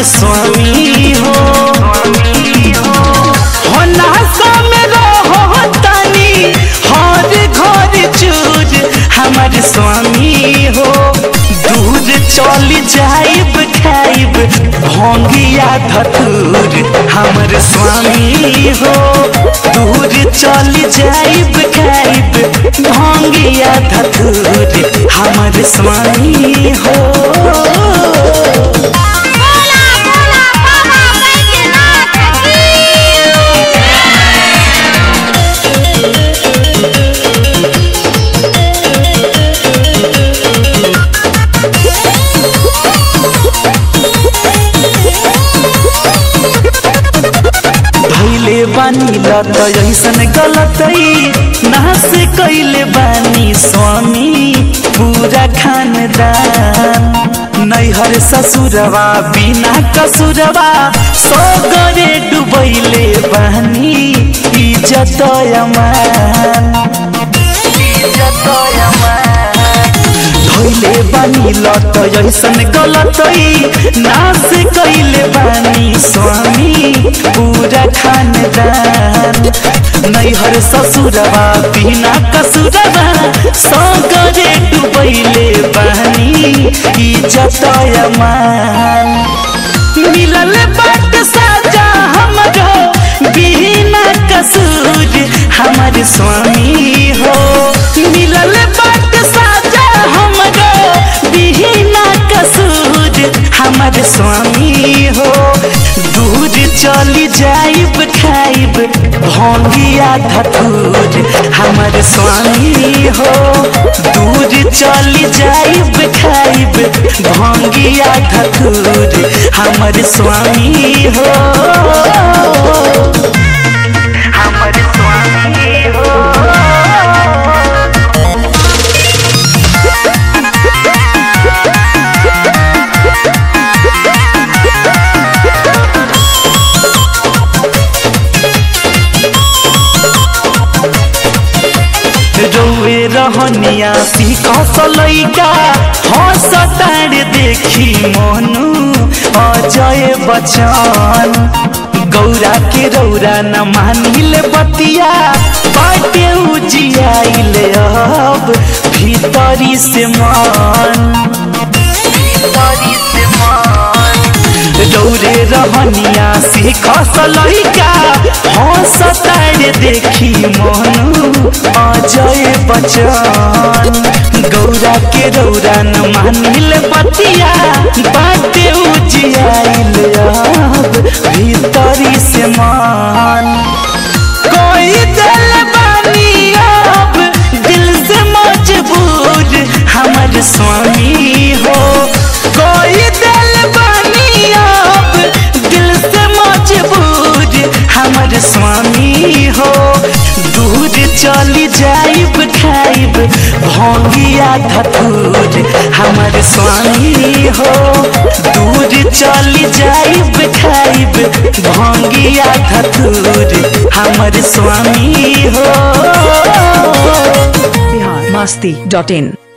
हमारे स्वामी हो हो नासा में रहो तनी हर घर चूर हमारे स्वामी हो दूर चल जाइब खाइब भोंगिया धतूर हमर स्वामी हो दूर चल जाइब खाइब भोंगिया धतूर हमर स्वामी हो बोला बोला बाबा बैद्यनाथ की धैले बानी लत ऐसन गलतई नास कैले बानी स्वामी पूरा खानदान नैहर ससुरवा बिना कसुरवा सगरे डुबैले बानी इज्जत अमान इज्जत अमान धैले बानी लत ऐसन गलतई नास कैले बानी स्वामी पूरा खानदान नैहर ससुरवा बिना कसुरवा सगरे डुबैले बानी इज्जत अमान मिलल बाट साजा हमरो बिना कसूर हमर स्वामी हो मिलल बाट साजा हमरो बिना कसूर हमर स्वामी हो दूर चली जाइब खाइब भोंगिया धतूर हमर स्वामी हो दूर चली जाइब खाइब भोंगिया धतूर हमर स्वामी हो हमर स्वामी हो रोए रहनिया सीखस लैका हंस ताड़ देखी मनु अजय बचन गौरा के रौरा न मानिल बतिया बाटे उजियाइल अब भीतरी से मन भीतरी से मन रौरे रहनिया सीख लैका हंस तारे देखी मनु अजय बचन गौरा के रौरा न मानिल बतिया बाटे उजियाइल अब भीतरी से मान कोई दिल बानी अब दिल से मजबूर हमर स्वामी हो कोई दिल बानी अब दिल से मजबूर हमर स्वामी हो दूर चली जाइब खाइब भोंगिया धतूर हमर स्वामी हो दूर चली जाइब खाइब भोंगिया धतूर हमर स्वामी हो बिहार मस्ती डॉट इन